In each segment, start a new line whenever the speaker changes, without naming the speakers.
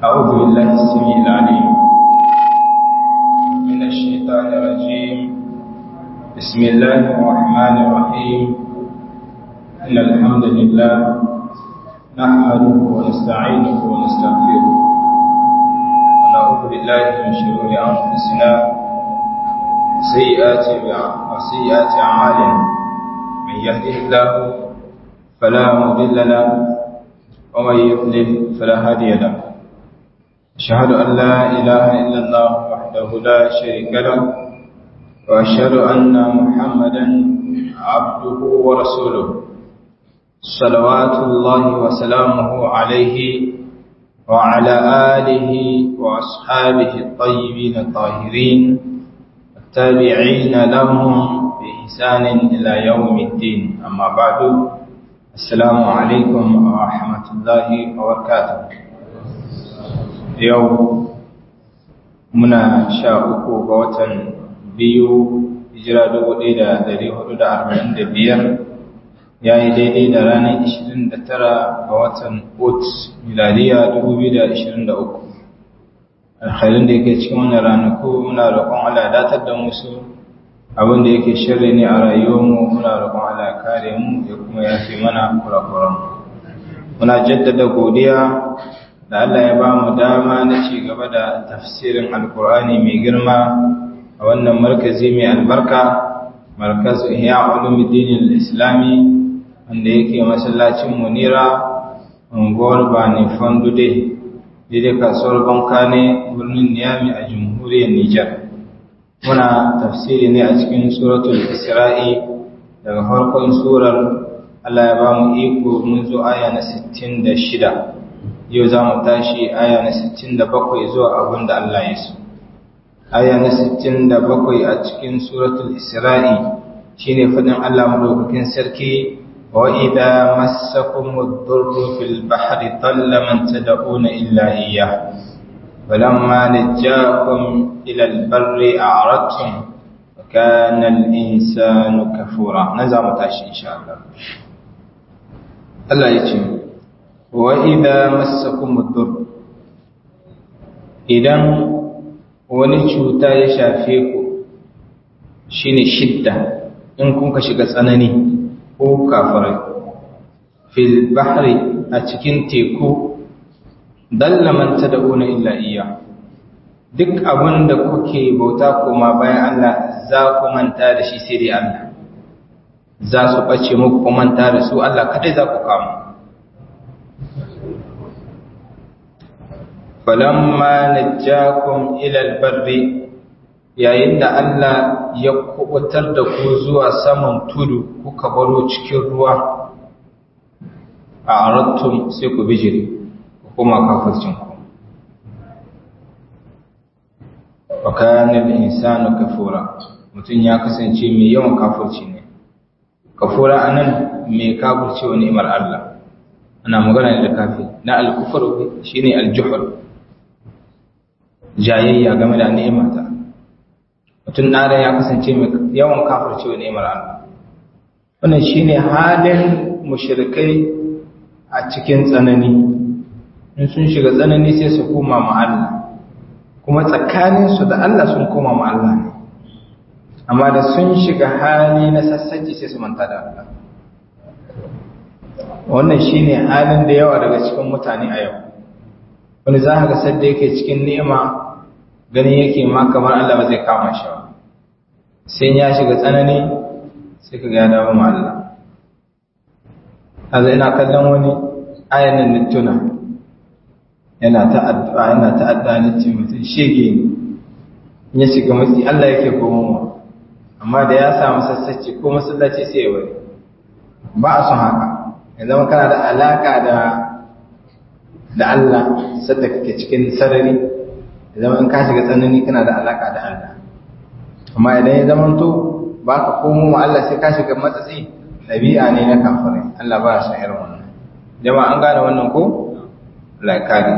أعوذ بالله السميع العليم من الشيطان الرجيم بسم الله الرحمن الرحيم إن الحمد لله نحمده ونستعينه ونستغفره ونعوذ بالله من شرور أنفسنا سيئات وسيئات أعمالنا من يهده الله فلا مضل له ومن يضلل فلا هادي له أشهد أن لا إله إلا الله وحده لا شريك له وأشهد أن محمدا عبده ورسوله صلوات الله وسلامه عليه وعلى آله وأصحابه الطيبين الطاهرين التابعين لهم بإحسان إلى يوم الدين أما بعد السلام عليكم ورحمة الله وبركاته yau muna sha uku ga watan biyu hijira dubu ɗaya da dari hudu da arba'in da biyar ya yi daidai da ranar ishirin da tara ga watan ot miladiya dubu biyu da ishirin da uku alhalin da yake cikin wannan ranaku muna roƙon Allah datar da musu abin da yake shirri ne a rayuwarmu muna roƙon Allah kare mu ya kuma yafe mana kurakuran muna jaddada godiya da Allah ya ba mu dama na ci gaba da tafsirin alkur'ani mai girma a wannan markazi mai albarka markaz ihya ulumuddin islami wanda yake masallacin munira unguwar bani fandude daidai kasuwar banka ne birnin niyami a jamhuriyar nijar muna tafsiri ne a cikin suratul isra'i daga farkon surar Allah ya ba mu iko mun zo aya na 66 yau za mu tashi aya na 67 zuwa abin da Allah ya so. Aya na 67 a cikin suratul Isra'i shi ne faɗin Allah maɗaukakin sarki, wa idha massakum ad-durru fil bahri dalla man tad'una illa iyyah falamma najjakum ila al-barri a'radtum wa kana al-insanu kafura nan za mu tashi insha Allah Allah ya ce وإذا مسكم الضر idan wani cuta ya shafe ku shine shidda in kun ka shiga tsanani ko kafirai fil bahri a cikin teku dalla man tad'una illa iya duk abin da kuke bauta kuma bayan Allah za ku manta da shi sai dai Allah za su bace muku ku manta da su Allah kadai za ku kama falamma najjakum ila albarri yayin da Allah ya kubutar da ku zuwa saman tudu kuka baro cikin ruwa a arattum sai ku bijire ku kuma kafircin ku wa kana al-insanu kafura mutum ya kasance mai yawan kafirci ne kafura anan mai kafirci wa ni'imar Allah ana magana da kafi na al-kufr shine al-juhl jayayya game da ni'imata mutum ɗara ya kasance mai yawan kafircewa ni'imar Allah wannan shine halin mushrikai a cikin tsanani in sun shiga tsanani sai su koma ma Allah kuma tsakaninsu da Allah sun koma ma Allah ne amma da sun shiga hali na sassaci sai su manta da Allah wannan shine halin da yawa daga cikin mutane a yau wani za ka ga sadda yake cikin ni'ima ganin yake ma kamar Allah ba zai kama shi ba sai ya shiga tsanani sai ka ga dawo ma Allah azai ina kallon wani ayan nan tuna yana ta addu'a yana ta addu'a ne ce mutum shege ne ya shiga matsi Allah yake komowa amma da ya samu sassaci ko masallaci sai ya bari ba a son haka ya zama kana da alaka da da Allah sadda kake cikin sarari zama in ka shiga tsanani kana da alaka da Allah amma idan ya zama to ba ka komo wa Allah sai ka shiga matsatsi ɗabi'a ne na kafirai Allah ba ya san irin wannan jama'a an gane wannan ko Allah ya kare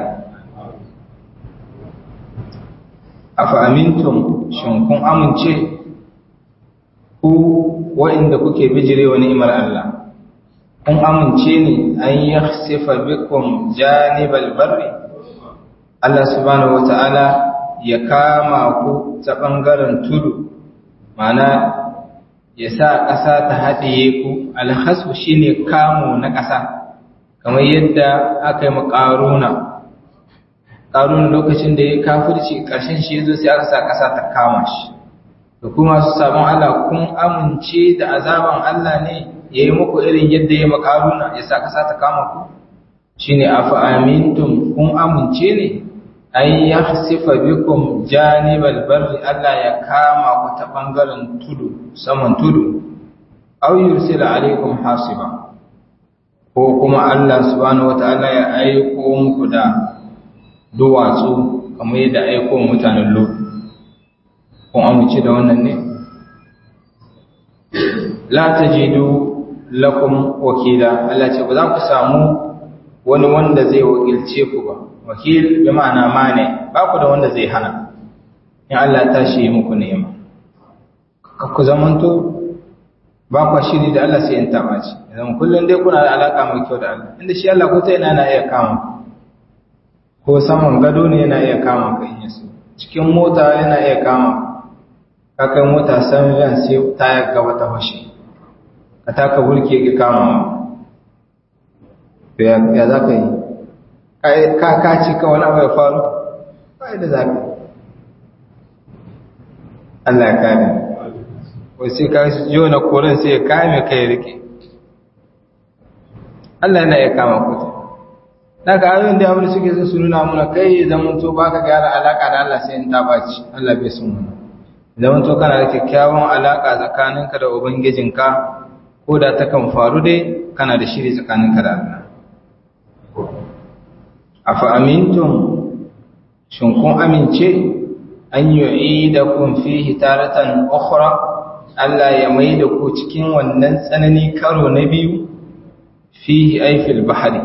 afa amintum shin kun amince ku wa'inda kuke bijire wa ni'imar Allah kun amince ne an yakhsifa bikum janibal barri Allah subhanahu wata'ala ya kama ku ta ɓangaren tudu mana ya sa ƙasa ta haɗiye ku alhasu shine kamo na ƙasa kamar yadda aka yi maƙaruna ƙaruna lokacin da ya kafirci ƙarshen shi zo sai aka sa ƙasa ta kama shi da kuma su sabon Allah kun amince da azaban Allah ne ya yi muku irin yadda ya maƙaruna ya sa ƙasa ta kama ku shine afa amintum kun amince ne ay yahsifa bikum janibal barri Allah ya kama ku ta bangaren tudu saman tudu aw yursila alaikum hasiba ko kuma Allah subhanahu wataala ya aiko muku da duwatsu kamar yadda aiko mutanen Lut kun amince da wannan ne la tajidu lakum wakila Allah ce ba za ku samu wani wanda zai wakilce ku ba wakil bi ma'ana mane ba ku da wanda zai hana in Allah ta shi muku ni'ima ka ku zamanto ba ku shiri da Allah sai in taba ci idan kullun dai kuna da alaka mai kyau da Allah inda shi Allah ko ta yana na iya kama ko saman gado ne yana iya kama ka in yaso cikin mota yana iya kama ka kai mota san ran sai tayar gaba ta fashe ka taka burki ki kama ya za ka yi ka kaci ka wani abu ya faru ba da za ka Allah ya kare ko sai ka yi na koren sai ya kame ka ya rike Allah yana ya kama kuta daga ayoyin da abin suke sun su nuna muna kai zaman to baka gyara alaka da Allah sai in ta baci Allah bai sun muna zaman to kana da kyakkyawan alaka tsakaninka da ubangijinka ko da ta kan faru dai kana da shiri tsakaninka da Allah afa amintum shin kun amince an yu'idakum fihi taratan ukhra Allah ya maida ku cikin wannan tsanani karo na biyu fihi ay fil bahri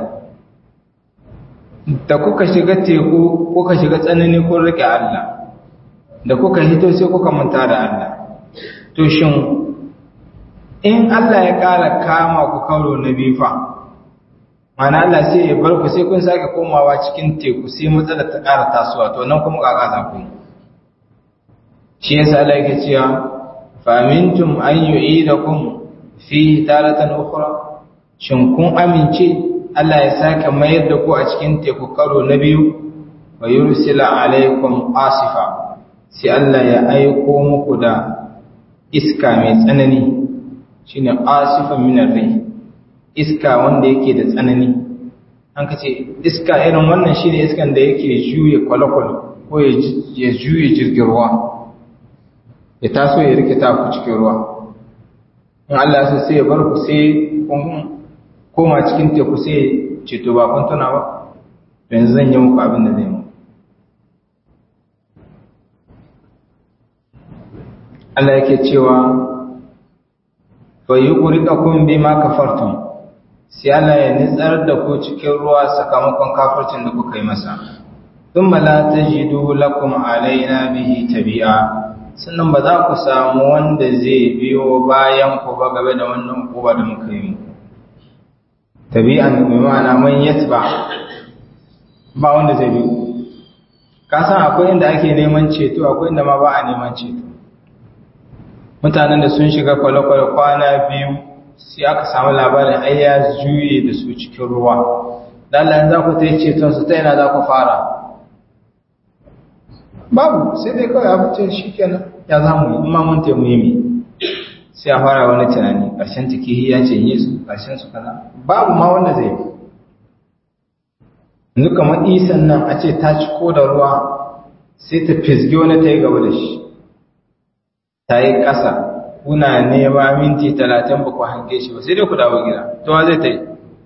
da kuka shiga teku kuka shiga tsanani kun rike Allah da kuka hito sai kuka manta da Allah to shin in Allah ya kara kama ku karo na biyu fa mana Allah sai ya bar ku sai kun sake komawa cikin teku sai matsalar ta ƙara tasowa to nan kuma kaka za ku yi shi yasa Allah yake cewa fa amintum an yu'idakum fi taratan ukhra shin kun amince Allah ya sake mayar da ku a cikin teku karo na biyu wa yursila alaikum asifa sai Allah ya aiko muku da iska mai tsanani shine asifan minar rai iska wanda yake da tsanani an ka ce iska irin wannan shi ne iskan da yake juye kwale-kwale ko ya juye jirgin ruwa ya taso ya rike ta ku cikin ruwa in Allah su sai ya bar ku sai kun koma cikin teku sai ceto ba kun tuna ba yanzu zan yi muku abin da zai mu Allah yake cewa fa yuqriqakum bima kafartum sai Allah ya nitsar da ku cikin ruwa sakamakon kafircin da kuka yi masa thumma la tajidu lakum alaina bihi tabi'a sannan ba za ku samu wanda zai biyo bayan ku ba game da wannan kuba da muka yi tabi'an bi ma'ana man yatba ba wanda zai biyo ka san akwai inda ake neman ceto akwai inda ma ba a neman ceto mutanen da sun shiga kwale-kwale kwana biyu sai aka samu labarin ai ya juye da su cikin ruwa dalilin za ku ta yi ceton su ta yana za ku fara babu sai dai kawai abincin shi kenan ya za mu yi ma mun taimu yi sai a fara wani tunani ƙarshen tikihi ya ce yi su ƙarshen su kaza babu ma wanda zai yi yanzu kamar isan nan a ce ta ci ko da ruwa sai ta fisge wani ta yi gaba da shi ta yi ƙasa kuna nema minti talatin ba ku hange shi ba sai dai ku dawo gida to wa zai ta yi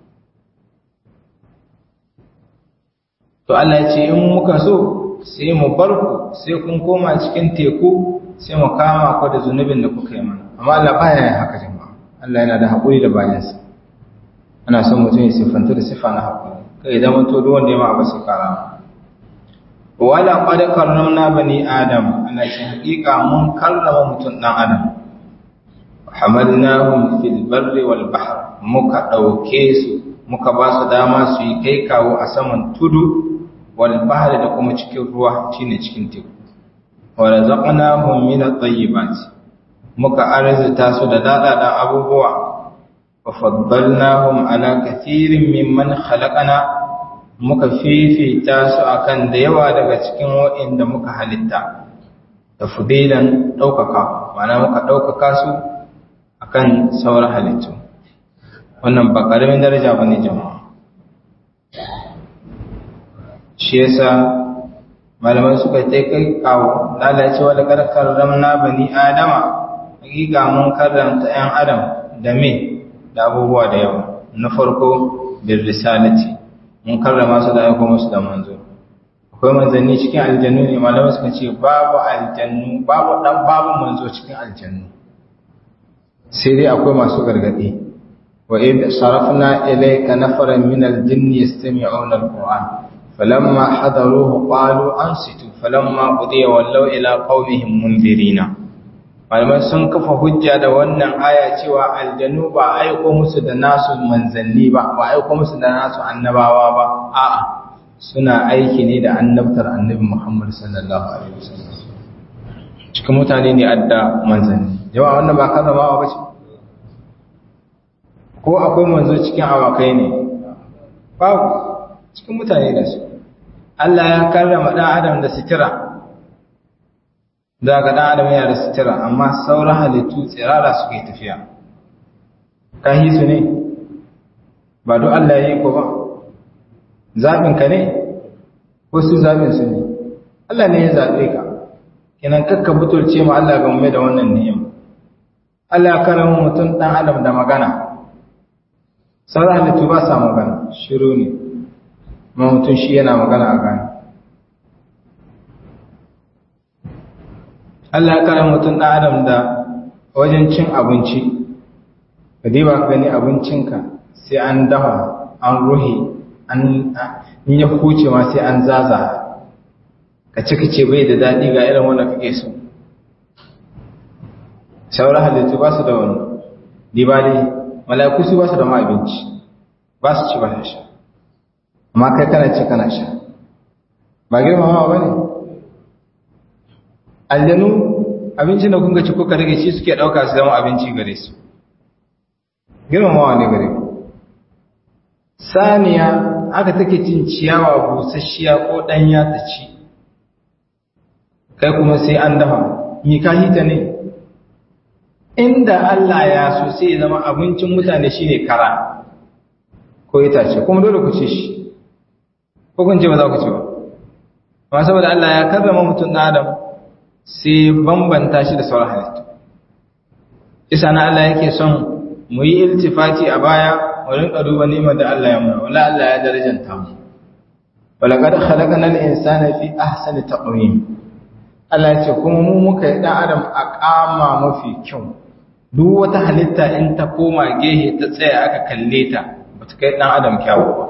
to Allah ya ce in muka so sai mu bar ku sai kun koma cikin teku sai mu kama ku da zunubin da kuka yi mana amma Allah baya yin haka jama'a Allah yana da haƙuri da bayansa ana son mutum ya siffanta da siffa na haƙuri kai zama to duk wanda ya ma ba sai kara wala qad karramna bani adam ana ce haƙiƙa mun karrama mutum dan adam hamalnahum fil barri wal bahr muka dauke su muka ba su dama su yi kai kawo a saman tudu wal bahri da kuma cikin ruwa shine cikin teku wa razaqnahum min at-tayyibat muka arzuta su da dadadan abubuwa wa faddalnahum ala kathirin mimman khalaqana muka fifita su akan da yawa daga cikin waɗanda muka halitta tafdilan daukaka ma'ana muka daukaka su akan sauran halittu wannan ba ƙaramin daraja ba ne jama'a shi yasa malamai suka ta kai kawo lalacewa da karkar ramna bani adama hakika mun karramta 'yan adam da me da abubuwa da yawa na farko bin risalati mun karrama su da aiko musu da manzo akwai manzanni cikin aljannu ne malamai suka ce babu aljannu babu dan babu manzo cikin aljannu sai dai akwai masu gargadi wa id sarafna ilayka nafaran min aljinn yastami'una alquran falamma hadaruhu qalu ansitu falamma qudiya wallaw ila qaumihim mundirina malamai sun kafa hujja da wannan aya cewa aljannu ba aiko musu da nasu manzanni ba ba aiko musu da nasu annabawa ba a'a suna aiki ne da annabtar annabi Muhammad sallallahu alaihi wasallam cikin mutane ne adda manzanni jama'a wannan ba karramawa ba ce ko akwai manzo cikin awakai ne babu cikin mutane da su Allah ya karrama dan adam da sitira da ga dan adam yana da sitira amma sauran halittu tsirara suke tafiya kahi su ne ba duk Allah ya yi ko ba zaɓin ka ne ko su zaɓin su ne Allah ne ya zaɓe ka kenan kakka butulce ma Allah game da wannan ni'ima Allah ya karama mutum dan adam da magana sauran halittu ba sa magana shiru ne ma mutum shi yana magana a gani Allah ya kare mutum ɗan adam da wajen cin abinci ka diba ka gani abincinka sai an dafa an ruhe an in ya huce ma sai an zaza ka ci kace bai da daɗi ga irin wanda kake so sauran halittu ba su da wannan diba dai mala'iku su ba su da ma abinci ba su ci ba su sha amma kai kana ci kana sha ba girmamawa ba ne aljanu abincin da kun ga ci kuka rage shi suke ɗauka su zama abinci gare su girmamawa ne gare saniya aka take cin ciyawa busasshiya ko ɗanya ta ci kai kuma sai an dafa mi ka hita ne inda Allah ya so sai ya zama abincin mutane shine kara ko itace kuma dole ku ci shi ko kun ce ba za ku ci ba amma saboda Allah ya karrama mutum na Adam sai bambanta shi da sauran halittu isa na Allah yake son mu yi iltifati a baya mu rinka duba ni'imar da Allah ya muna wala Allah ya darajanta mu walaqad khalaqna al-insana fi ahsani taqwim Allah ya ce kuma mu muka yi dan Adam a kama mafi kyau duk wata halitta in ta koma gehe ta tsaya aka kalle ta bata kai dan Adam kyawu ba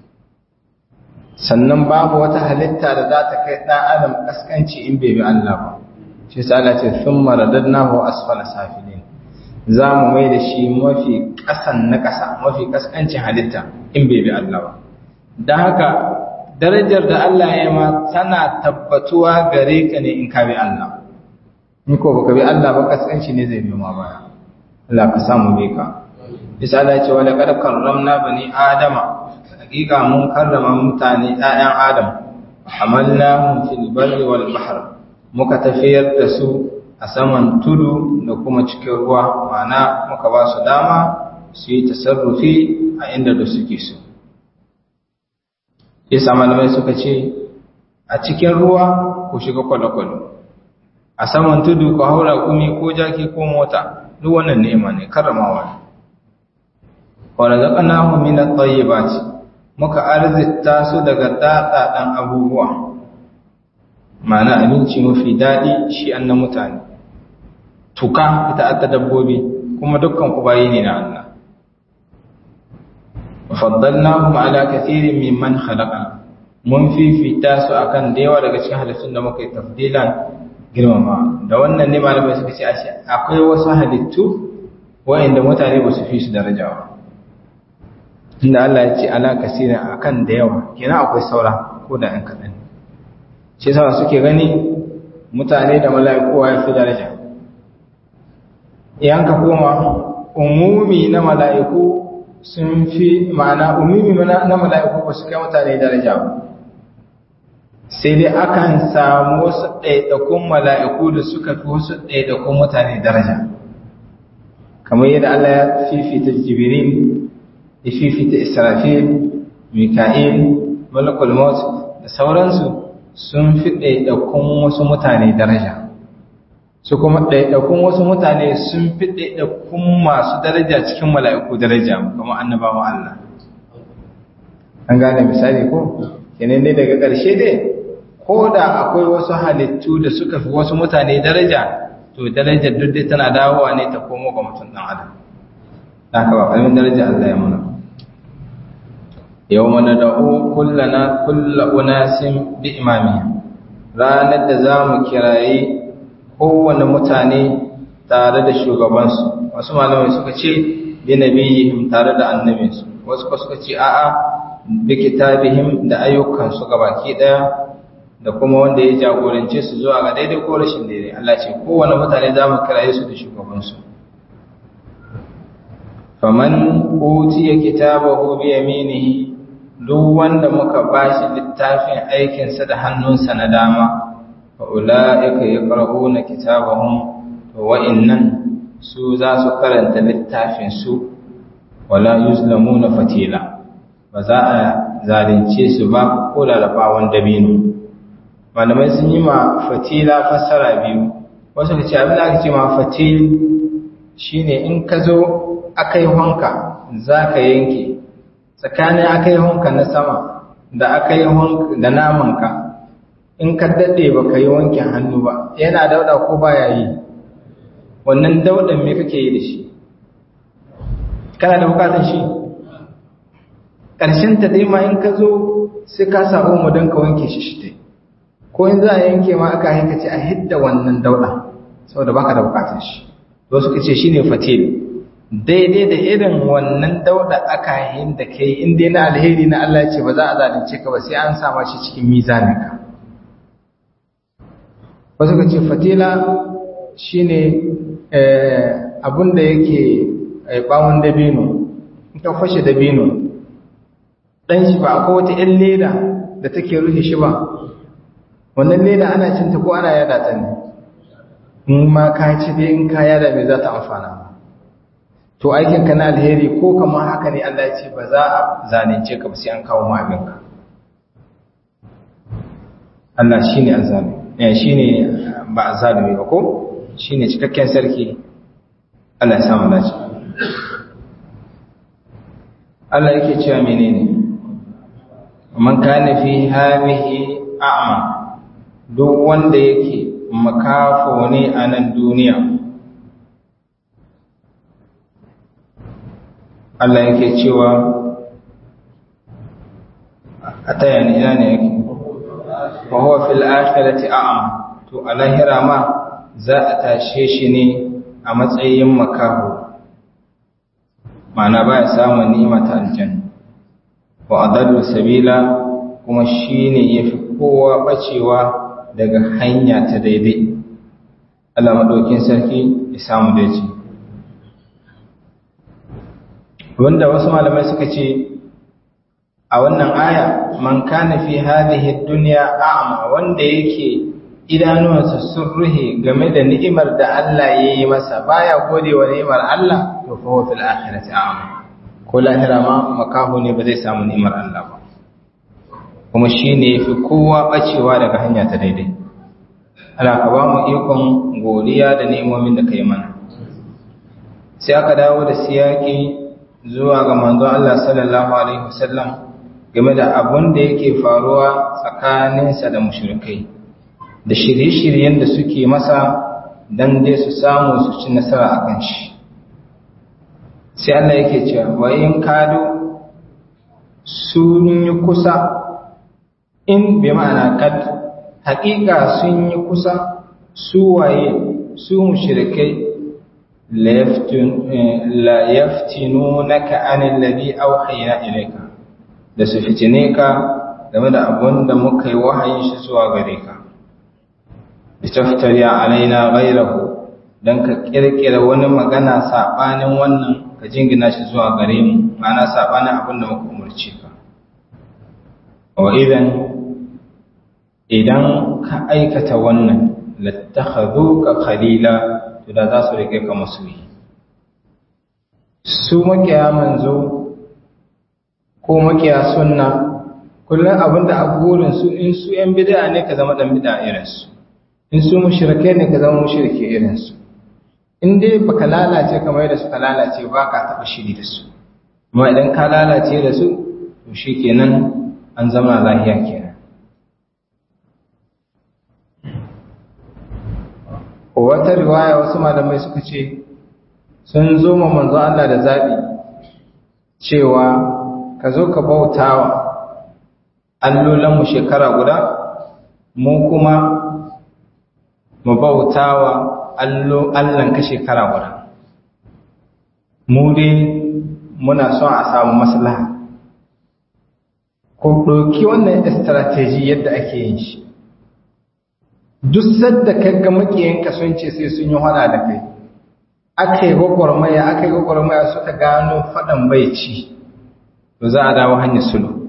sannan babu wata halitta da za ta kai dan Adam kaskanci in bai bi Allah ba shi yasa Allah ce thumma radadnahu asfala safilin za mu mai da shi mafi kasan na kasa mafi kaskancin halitta in bai bi Allah ba dan haka darajar da Allah ya ma tana tabbatuwa gare ka ne in ka bi Allah in ko baka bi Allah ba kaskanci ne zai biyo ma baya Allah ka samu bi ka bisa Allah ya ce wala kad karramna bani adama hakika mun karrama mutane ƴaƴan adam hamalnahum fil barri wal bahr muka tafiyar da su a saman tudu da kuma cikin ruwa ma'ana muka ba su dama su yi tasarrufi a inda da suke so yasa malamai suka ce a cikin ruwa ku shiga kwale-kwale a saman tudu ku haura kumi ko jaki ko mota duk wannan ni'ima ne karramawa ne wa razaqnahu min at-tayyibati muka arzita su daga dadadan abubuwa ma'ana abinci mafi dadi shi annan mutane tuka ita aka dabbobi kuma dukkan ku bayi ne na Allah faddalnahum ala kathirin mimman khalaqa mun fifita su akan da yawa daga cikin halittun da muka yi tafdilan girmama da wannan ne malamai suka ce ashe akwai wasu halittu wa'inda mutane ba su fi su daraja ba inda Allah ya ce ala kasira akan da yawa kenan akwai saura ko da ɗan kaɗan shi sama suke gani mutane da mala'iku ya fi daraja idan ka koma umumi na mala'iku sun fi ma'ana umumi na mala'iku ba su kai mutane daraja ba sai dai akan samu wasu ɗaiɗakun mala'iku da suka fi wasu ɗaiɗakun mutane daraja kamar yadda Allah ya fifita jibirin ya fifita israfil mika'il malakul maut da sauransu sun fi ɗaiɗakun wasu mutane daraja su kuma ɗaiɗakun wasu mutane sun fi ɗaiɗakun masu daraja cikin mala'iku daraja kuma annabawan Allah an gane misali ko kenan dai daga ƙarshe dai ko da akwai wasu halittu da suka fi wasu mutane daraja to darajar duk dai tana dawowa ne ta komo ga mutum ɗan adam haka ba ƙarfin daraja Allah ya muna yau mana da'u kullana kulla unasin bi imami ranar da za mu kirayi kowane mutane tare da shugabansu wasu malamai suka ce bi nabiyihim tare da annabinsu wasu suka ce a'a bi kitabihim da ayyukansu gabaki daya da kuma wanda ya jagorance su zuwa ga daidai ko rashin daidai Allah ce kowane mutane za mu kiraye su da shugabansu faman utiya kitabahu bi yaminihi duk wanda muka bashi littafin aikinsa da hannunsa na dama fa ulaika yaqra'una kitabahum to wa'innan su za su karanta littafin su wala yuzlamuna fatila ba za a zalunce su ba ko da rafawan dabino malamai sun yi ma fatila fassara biyu wasu ka ce abin da aka ce ma fatil shine in ka zo aka yi honka za ka yanke tsakanin aka yi honka na sama da aka yi honka da namanka in ka daɗe ba ka yi wankin hannu ba yana dauɗa ko ba ya yi wannan dauɗan me kake yi da shi kana da bukatar shi ƙarshen ta dai ma in ka zo sai ka sa omo don ka wanke shi shi dai ko in za a yanke ma aka haika ce a hidda wannan dauɗa saboda baka da bukatar shi to suka ce shine fatil daidai da irin wannan dauɗa aka yin da kai in dai na alheri na Allah ce ba za a zalunce ka ba sai an sama shi cikin mizanin ka wasu ka ce fatila shine abun da yake bawon dabino in ka fashe dabino dan shi ba akwai wata 'yan leda da take rufe shi ba wannan leda ana cinta ko ana yada ta ne in ma ka ci dai in ka yada mai za ta amfana to aikinka na alheri ko kamar haka ne Allah ya ce ba za a zalunce ka ba sai an kawo ma abinka Allah shine azami eh shine ba azalimi ba ko shine cikakken sarki Allah ya samu dace Allah yake cewa menene man kana fi hadhihi a'ma duk wanda yake makafo ne a nan duniya Allah yake cewa a taya ni ina ne yake wa huwa fil akhirati a'ma to a lahira ma za a tashe shi ne a matsayin makaho ma'ana baya samun ni'ima ta aljanna wa adallu sabila kuma shine yafi kowa bacewa daga hanya ta daidai Allah madaukin sarki ya samu dace wanda wasu malamai suka ce a wannan aya man kana fi hadhihi dunya a'ma wanda yake idanuwansa sun ruhe game da ni'imar da Allah ya yi masa baya gode wa ni'imar Allah to fa huwa fil akhirati a'ma ko lahira ma makaho ne ba zai samu ni'imar Allah ba kuma shine yafi kowa bacewa daga hanya ta daidai Allah ka ba mu ikon godiya da ni'imomin da kai mana sai aka dawo da siyaki zuwa ga manzo Allah sallallahu alaihi wasallam game da abun da yake faruwa tsakaninsa da mushrikai da shirye-shiryen da suke masa dan dai su samu su ci nasara akan shi sai Allah yake cewa wa in kadu sun yi kusa in bi ma'ana kad haƙiƙa sun yi kusa su waye su mushrikai la yaftinunaka anil ladhi awhayna ilayka da su fitine ka game da abun da muka yi wahayin shi zuwa gare ka litaftari alaina ghayrahu dan ka kirkira wani magana sabanin wannan ka jingina shi zuwa gare mu ma'ana sabanin abin da muka umurce ka wa idan idan ka aikata wannan lattakhadhuka khalila to da za su rike ka masoyi su makiya manzo ko makiya sunna kullum abinda a burin su in su yan bid'a ne ka zama dan bid'a irin su in su mushrike ne ka zama mushrike irin su in dai baka lalace kamar yadda suka lalace ba ka taba shiri da su amma idan ka lalace da su to shikenan an zama lahiya kenan wata riwaya wasu malamai suka ce sun zo ma manzo Allah da zabi cewa ka zo ka bautawa allolan mu shekara guda mu kuma mu bautawa allo Allahn ka shekara guda mu dai muna son a samu maslaha ko ɗauki wannan strategy yadda ake yin shi duk sadda kaga makiyanka sun ce sai sun yi hada da kai aka yi gwagwarmaya aka yi gwagwarmaya suka gano faɗan bai ci to za a dawo hanyar sulu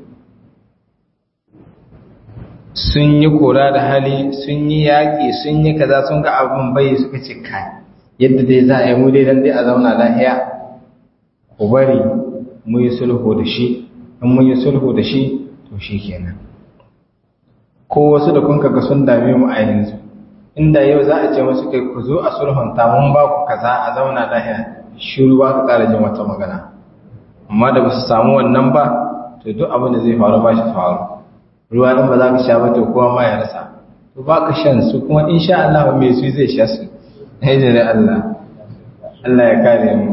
sun yi kora da hali sun yi yaƙi sun yi kaza sun ga abin bai suka ce kai yadda dai za a yi mu dai dan dai a zauna lahiya ku bari mu yi sulhu da shi in mun yi sulhu da shi to shi kenan ko wasu da kun kaga sun dame mu a yanzu inda yau za a ce musu kai ku zo a sulhunta mun ba ku kaza a zauna lahiya shiru ba ka ƙara jin wata magana amma da ba su samu wannan ba to duk abin da zai faru ba shi faru ruwa in ba za ka sha ba to kowa ma ya rasa to ba ka shan su kuma insha Allah mai su zai sha su ai da Allah Allah ya kare mu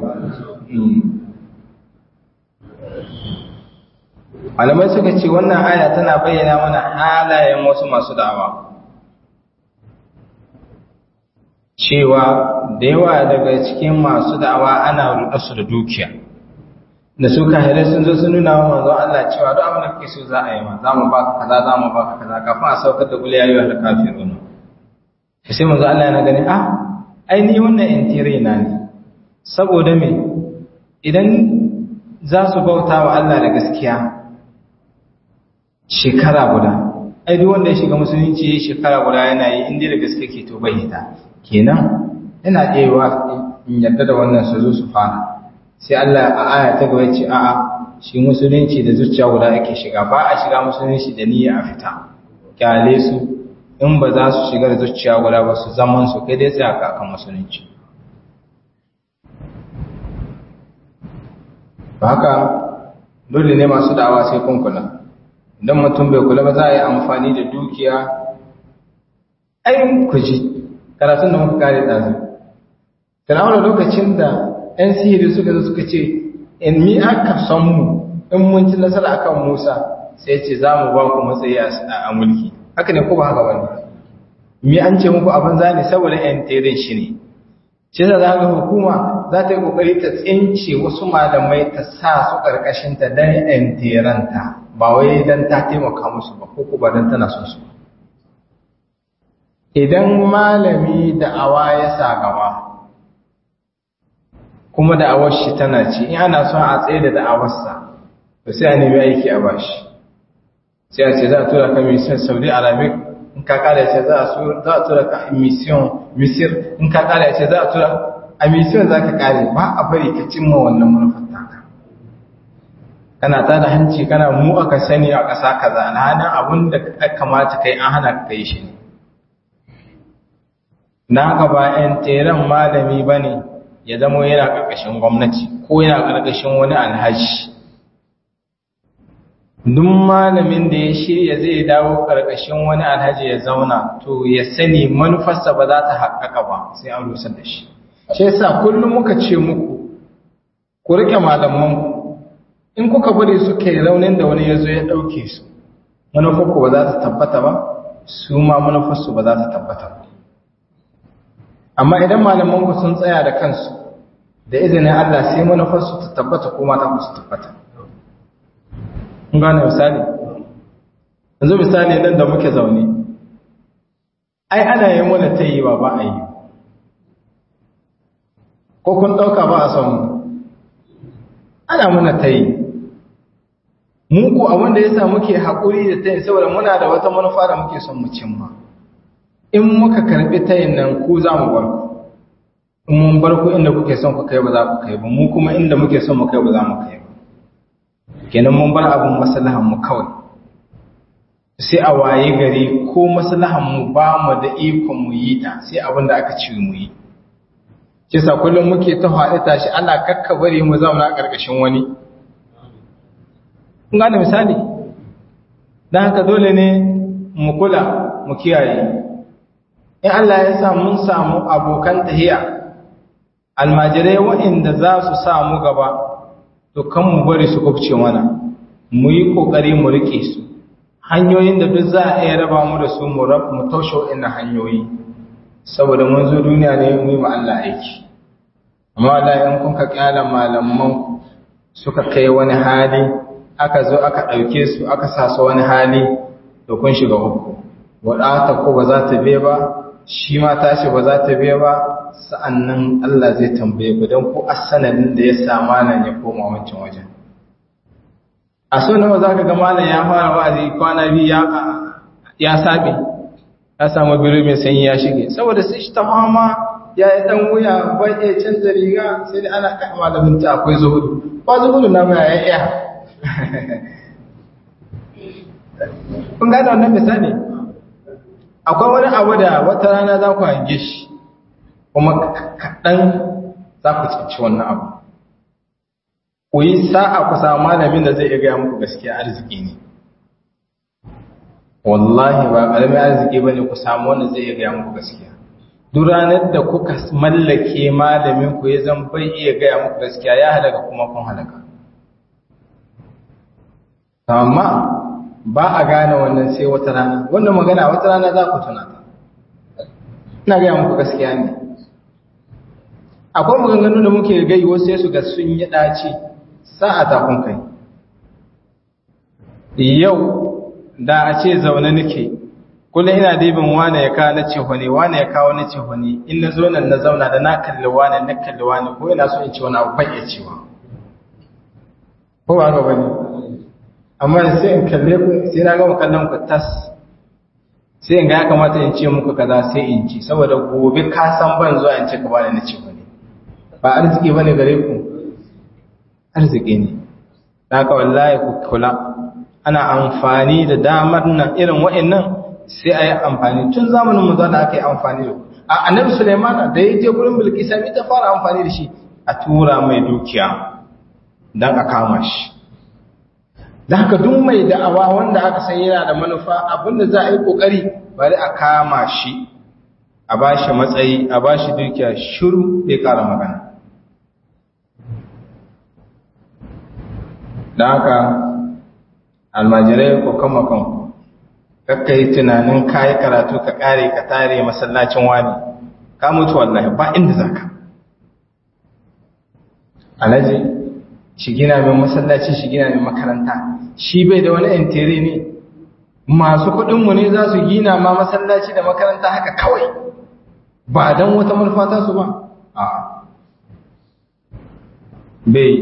malamai suka ce wannan aya tana bayyana mana halayen wasu masu da'awa cewa da yawa daga cikin masu da'awa ana ruɗa su da dukiya da su kahirai sun zo sun nuna wa manzon Allah cewa duk abin da kake so za a yi ma za mu baka kaza za mu baka kaza kafin a saukar da kuliya yi wa kafirun sai manzon Allah yana gani ah ai ni wannan intire na ne saboda me idan za su bauta wa Allah da gaskiya shekara guda ai duk wanda ya shiga musulunci ya shekara guda yana yi inda da gaske ke to bai hita kenan yana ɗewa in yadda da wannan su zo su fara sai Allah a aya ta gaba ce a'a shi musulunci da zuciya guda ake shiga ba a shiga musulunci da niyya a fita kyale su in ba za su shiga da zuciya guda ba su zaman su kai dai tsaya kakan musulunci ba haka dole ne masu da'awa sai kun kula idan mutum bai kula ba za a yi amfani da dukiya ayin kuji karatun da muka kare ɗazu tunawa lokacin da 'yan sihiri suka zo suka ce in mi aka san mu in mun ci nasara akan musa sai ce za mu ba ku matsayi a mulki haka ne ko ba haka bane mi an ce muku abin za ne saboda 'yan terin shi ne shi da za ga hukuma za ta yi kokari ta tsince wasu malamai ta sa su ƙarƙashinta don 'yan teranta ba wai don ta taimaka musu ba ko ba don tana son su idan malami da awa ya sa gaba kuma da'awar shi tana ci in ana son a tsaye da da'awarsa to sai a nemi aiki a bashi sai a ce za a tura ka mission saudi arabic in ka kara ce za a tura ka mission misir in ka kara ce za a tura a mission za ka kare ba a bari ka cimma wannan manufar taka kana ta da hanci kana mu aka sani a ƙasa kaza alhanin abin da ka kamata kai an hana ka kai shi ne na haka ba 'yan teren malami ba ne ya zama yana ƙarƙashin gwamnati ko yana ƙarƙashin wani alhaji duk malamin da ya shirya zai dawo ƙarƙashin wani alhaji ya zauna to ya sani manufarsa ba za ta haƙaƙa ba sai an rusar da shi shi yasa kullum muka ce muku ku riƙe malamanku in kuka bari suka yi raunin da wani ya zo ya ɗauke su manufarku ba za ta tabbata ba su ma manufarsu ba za ta tabbata ba amma idan malamanku sun tsaya da kansu da izinin Allah sai manufarsu ta tabbata ko mata su tabbata kun gane misali yanzu misali nan da muke zaune ai ana yin wani ta yi ba ba a yi ko kun ɗauka ba a son mu ana muna ta yi mu ko abin da ya sa muke haƙuri da ta yi saboda muna da wata manufa da muke son mu cimma in muka karɓi ta yin nan ku za mu bar ku in mun bar ku inda kuke son ku kai ba za ku kai ba mu kuma inda muke son mu kai ba za mu kai ba kenan mun bar abin maslahan mu kawai sai a waye gari ko maslahan mu ba mu da ikon mu yi ta sai abin da aka ci mu yi kisa kullum muke ta faɗi tashi Allah kakka bari mu zauna a ƙarƙashin wani kun gane misali dan haka dole ne mu kula mu kiyaye in Allah ya sa mun samu abokan tahiya almajirai waɗanda za su samu gaba to kan mu bari su kubce mana mu yi ƙoƙari mu riƙe su hanyoyin da duk za a iya raba mu da su mu rab mu taushe waɗannan hanyoyi saboda mun zo duniya ne mu yi ma Allah aiki amma wallahi in kun ka kyala malaman suka kai wani hali aka zo aka ɗauke su aka sa su wani hali to kun shiga uku wadata ko ba za ta biye ba shi ma tashi ba za ta biya ba sa'annan Allah zai tambaye ku don ku asanadin da ya sa malam ya koma wancan wajen a so nawa za ka ga malam ya fara wa'azi kwana biyu ya ya sabe ya samu biro mai sanyi ya shige saboda sai shi ta fama ya yi dan wuya bai iya canza riga sai dai ana kai malamin ta akwai zuhudu ba zuhudu na mai ya iya kun gane wannan misali akwai wani abu da wata rana za ku hange shi kuma kaɗan za ku cinci wannan abu ku yi sa'a ku samu malamin da zai iya gaya muku gaskiya arziki ne wallahi ba ƙaramin arziki ba ne ku samu wanda zai iya gaya muku gaskiya duk ranar da kuka mallake malamin ku ya zan bai iya gaya muku gaskiya ya halaka kuma kun halaka amma ba a gane wannan sai wata rana wannan magana wata rana za ku tuna ta ina gaya muku gaskiya ne akwai maganganu da muke gai wasu sai su ga sun yi ɗaci sa'a ta kun kai yau da a ce zaune nake kullum ina dibin wane ya kawo na cehone wane ya kawo na cehone in na zo nan na zauna da na kalli wane na kalli wane ko ina so in ci wani abu ban iya cewa ko ba ga bane amma sai in kalle ku sai na gama kallon ku tas sai in ga ya kamata in ce muku kaza sai in ci saboda gobe ka san ban zuwa in ce ka bani na ce bane ba arziki bane gare ku arziki ne haka wallahi ku kula ana amfani da damar nan irin wa'annan sai a yi amfani tun zamanin mu da aka yi amfani da a annabi Sulaiman da ya je gurin Bilkisa mai ta fara amfani da shi a tura mai dukiya dan a kama shi da haka duk mai da'awa wanda aka san yana da manufa abinda za a yi kokari bari a kama shi a bashi matsayi a bashi dukiya shiru bai kara magana da haka almajirai ko kama kanku kakka yi tunanin kayi karatu ka kare ka tare masallacin wani ka mutu wallahi ba inda za ka alhaji shi gina mai masallaci shi gina mai makaranta shi bai da wani intere ne masu kudinmu ne za su gina ma masallaci da makaranta haka kawai ba don wata manufata su ba a bai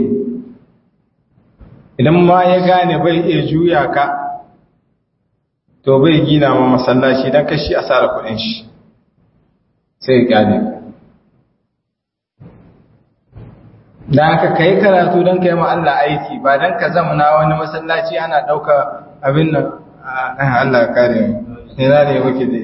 idan ma ya gane bai iya juya ka to bai gina ma masallaci don kashi asara kudin shi sai ya gane da aka kai karatu don kai Allah aiki ba don ka zama na wani masallaci ana ɗauka abin nan Allah kare ne na ne muke dai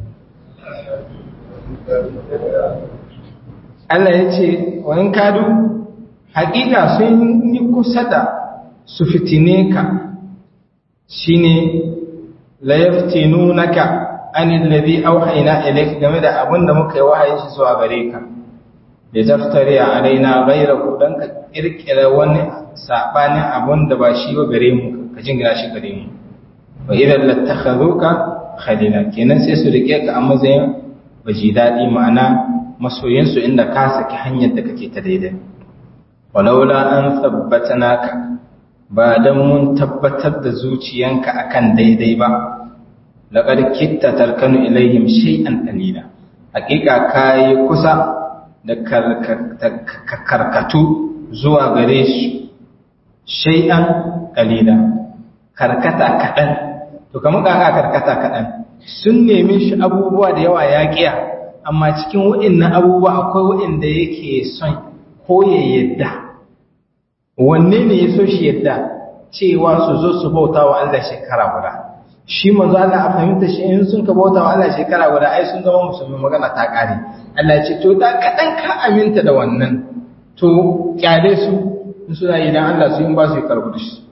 Allah ya ce wani kadu haƙiƙa sun yi kusa da su fitine ka shi ne layaftinunaka anil ladhi auhayna ilayk game da abin da muka yi wahayin shi zuwa gare ka da taftari alaina ghayrahu dan ka kirkira wani sabanin abin da ba shi ba gare mu ka jingina shi gare mu wa idan lattakhaduka khalila kenan sai su rike ka a matsayin baji dadi ma'ana masoyin su inda ka saki hanyar da kake ta daidai walaula an tabbatanaka ba dan mun tabbatar da zuciyanka akan daidai ba laqad kitta tarkanu ilaihim shay'an qalila hakika kai kusa da karkatu zuwa gare shi shay'an qalila karkata kadan to kamar kaka karkata kadan sun nemi shi abubuwa da yawa ya kiya amma cikin waɗannan abubuwa akwai waɗanda yake son ko ya yadda wanne ne ya so shi yadda cewa su zo su bauta wa Allah shekara guda shi manzo Allah a fahimta shi in sun ka bauta wa Allah shekara guda ai sun zama musulmi magana ta kare Allah ya ce to da kadan ka aminta da wannan to kyale su in suna yi dan Allah su in ba su karbu da shi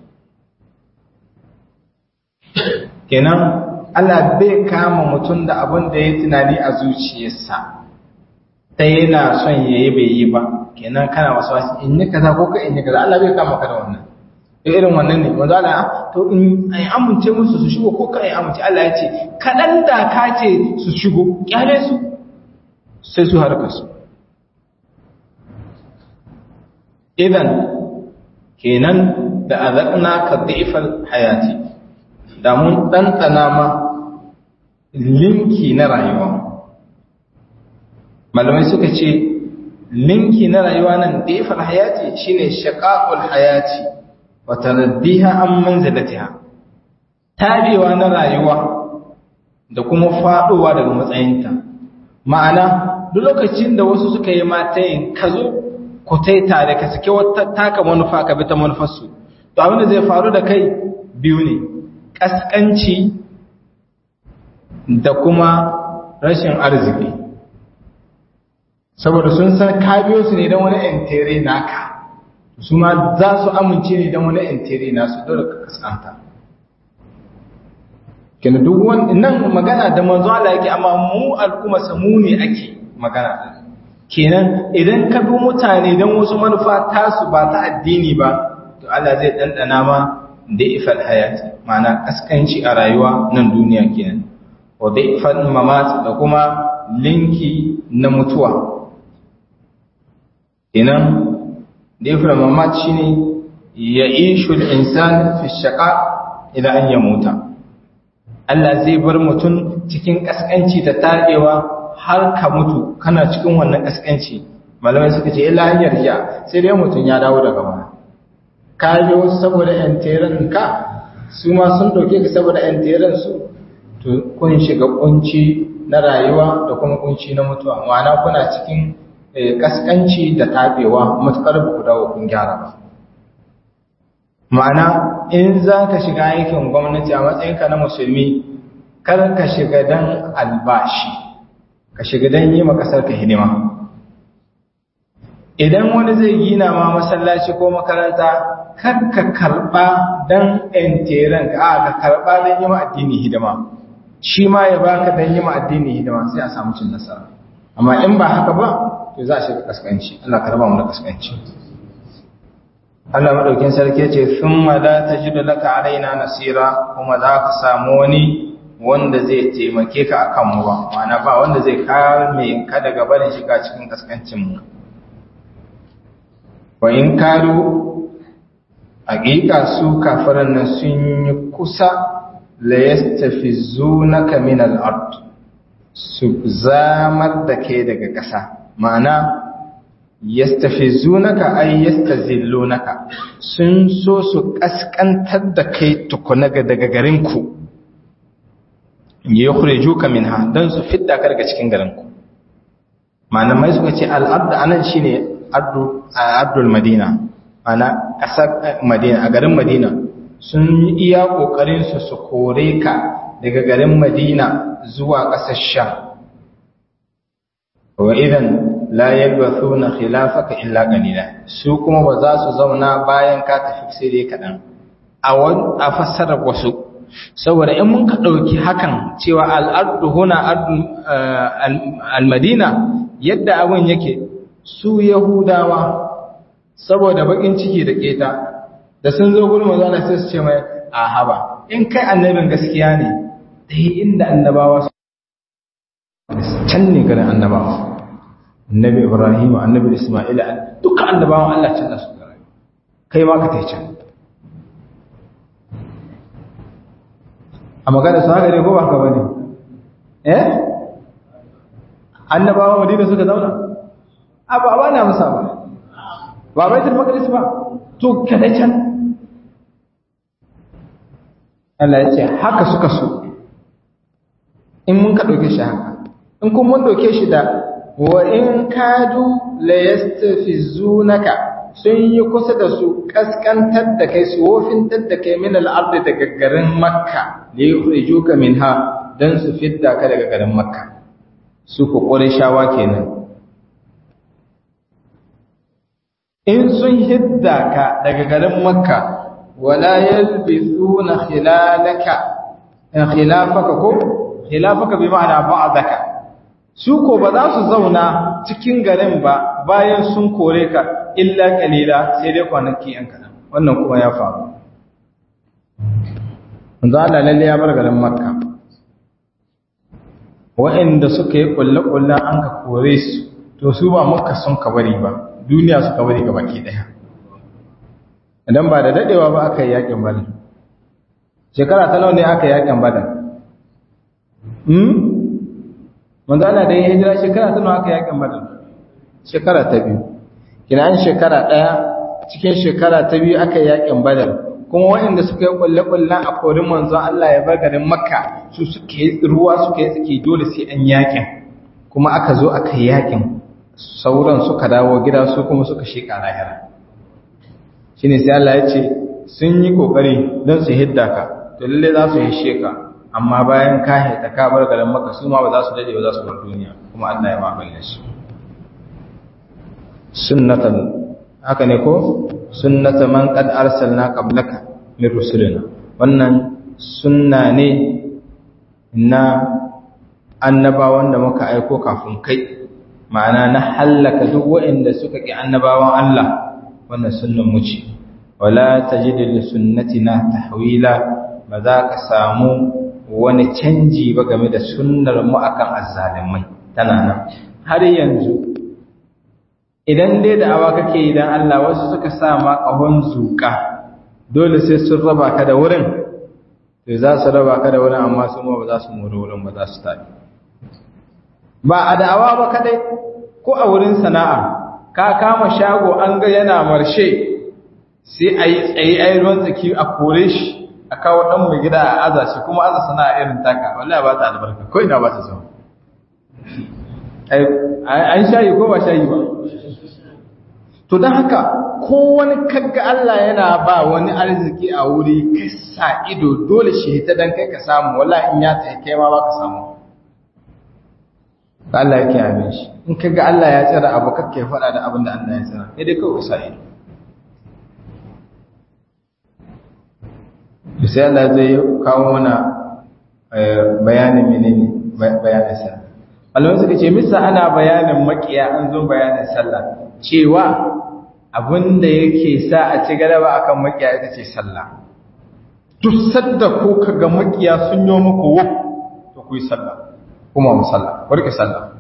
kenan Allah bai kama mutum da abin da ya tunani a zuciyarsa ta yana son ya yi bai yi ba kenan kana wasu wasu in yi kaza ko ka in yi kaza Allah bai kama ka da wannan da irin wannan ne wanda Allah to in ai amince musu su shigo ko ka ai amince Allah ya ce kadan da ka ce su shigo kyale su sai su harka su idan kenan da azaqna ka dhifal hayati da mun ɗanɗana ma linki na rayuwa malamai suka ce linki na rayuwa nan ɗefar hayati shine shaƙaƙul hayati wata raddiha an manzalatiha tabewa na rayuwa da kuma faɗowa daga matsayinta ma'ana duk lokacin da wasu suka yi matayin ka zo ku tai tare ka sake wata taka manufa ka bi ta manufarsu to abin da zai faru da kai biyu ne ƙasƙanci da kuma rashin arziki saboda sun san ka biyo su ne don wani entere naka su ma za su amince ne don wani entere nasu dole ka kasanta kina duk wani nan magana da manzo Allah yake amma mu al'umma samu ne ake magana kenan idan ka bi mutane don wasu manufa tasu ba ta addini ba to Allah zai dandana ma da ifal hayati ma'ana kaskanci a rayuwa nan duniya kenan wa da ifal mamat da kuma linki na mutuwa kenan da ifal mamat shine ya ishu al-insan fi shaqa ila an yamuta Allah zai bar mutum cikin kaskanci da tabewa har ka mutu kana cikin wannan kaskanci malamai suka ce illa hanyar ja sai dai mutum ya dawo daga baya ka bi wasu saboda ‘yan teren ka su ma sun ɗauke ka saboda ‘yan teren su to kun shiga kunci na rayuwa da kuma kunci na mutuwa ma'ana kuna cikin kaskanci da tabewa matuƙar ba ku dawo kun gyara ba ma'ana in za ka shiga aikin gwamnati a matsayinka na musulmi kar ka shiga don albashi ka shiga don yi ma ƙasar ka hidima idan wani zai gina ma masallaci ko makaranta kar ka karba dan enteren ka ka karba dan yi ma addini hidima shi ma ya baka dan yi ma addini hidima sai a samu cin nasara amma in ba haka ba to za a shiga kaskanci Allah karba mu da kaskanci Allah madaukin sarki ce thumma la tajidu laka alaina nasira kuma za ka samu wani wanda zai taimake ka akan mu ba ma'ana ba wanda zai kame ka daga barin shiga cikin kaskancin mu wa in karu haƙiƙa su kafiran nan sun yi kusa la yastafizunaka min al-ard su zamar da ke daga ƙasa ma'ana yastafizunaka ay yastazillunaka sun so su kaskantar da kai tukuna daga garin ku yukhrijuka minha dan su fidda ka daga cikin garin ku malamai suka ce al-ard anan shine abdul madina ana ƙasar madina a garin madina sun yi iya ƙoƙarinsu su kore ka daga garin madina zuwa ƙasar sha wa idan la yalbathu na khilafaka illa qalila su kuma ba za su zauna bayan ka tafi sai dai kaɗan a fassarar wasu saboda in mun ka ɗauki hakan cewa al'adu huna al-madina yadda abin yake su Yahudawa saboda bakin ciki da keta da sun zo gurin manzo Allah sai su ce mai a haba in kai annabin gaskiya ne dai inda annabawa su can ne garin annabawa annabi Ibrahim annabi Isma'il duka annabawan Allah can su rayu kai ma ka tai can a magana su haka ne ko ba haka bane eh annabawa madina suka zauna a ba ba na musa ba ba baitul maqdis ba to kada can Allah ya ce haka suka so in mun ka dauke shi haka in kun mun dauke shi da wa in kadu la yastafizunaka sun yi kusa da su kaskantar da kai su wofintar da kai min al'abdi daga garin makka da ya kurijuka min ha don su fidda ka daga garin makka su ku shawa kenan in sun hidda ka daga garin makka wala yalbithuna khilalaka khilafaka ko khilafaka bi ma'ana ba'daka su ko ba za su zauna cikin garin ba bayan sun kore ka illa kalila sai dai kwanaki yan kaɗan wannan kuma ya faru manzo Allah lalle ya bar garin Makka wa'anda suka yi kulle-kullen an ka kore su to su ba Makka sun ka bari ba duniya suka bari ga baki daya idan ba da dadewa ba aka yi yakin Badar shekara ta nawa ne aka yi yakin Badar hmm manzo Allah da ya hijira shekara ta nawa aka yi yakin Badar shekara ta biyu kina an shekara ɗaya cikin shekara ta biyu aka yakin badar kuma waɗanda suka yi ƙulle-ƙullen a korin manzo Allah ya bar garin makka su suka yi ruwa suka yi tsaki dole sai an yakin kuma aka zo aka yi yakin sauran suka dawo gida su kuma suka sheka lahira shine sai Allah ya ce sun yi kokari don su hidda ka to lalle za su yi sheka amma bayan ka hita ka bar garin makka su ma ba za su dade ba za su bar duniya kuma Allah ya mamaye su sunnatan haka ne ko sunnata man qad arsalna qablaka min rusulina wannan sunna ne na annabawan da muka aiko kafin kai ma'ana na hallaka duk waɗanda suka ki annabawan Allah wannan sunnan mu ce wala tajidu li sunnatina tahwila ba za ka samu wani canji ba game da sunnar mu akan azzalimai tana nan har yanzu idan dai da awa kake idan Allah wasu suka sa ma kahon zuka dole sai sun raba ka da wurin to za su raba ka da wurin amma su ma ba za su mori wurin ba za su tafi ba a da'awa ba kadai ko a wurin sana'a ka kama shago an ga yana marshe sai a yi tsaye a yi ruwan tsaki a kore shi a kawo ɗan mai gida a aza shi kuma aza sana'a irin taka wallahi ba ta albarka ko ina ba ta zama an shayi ko ba shayi ba to don haka ko wani kagga Allah yana ba wani arziki a wuri kai sa ido dole shi ta dan kai ka samu wallahi in ya tsaye kai ma ba ka samu Allah yake abin shi in kaga Allah ya tsara abu kake faɗa da abin da Allah ya tsara sai dai kawai sa ido sai Allah zai kawo mana bayanin menene bayanin sa Allah suka ce misa ana bayanin makiya an zo bayanin sallah cewa abinda yake sa a ci galaba akan makiya ita ce sallah duk sadda ko kaga makiya sun yi muku wuf to ku yi sallah kuma mu sallah ku rike sallah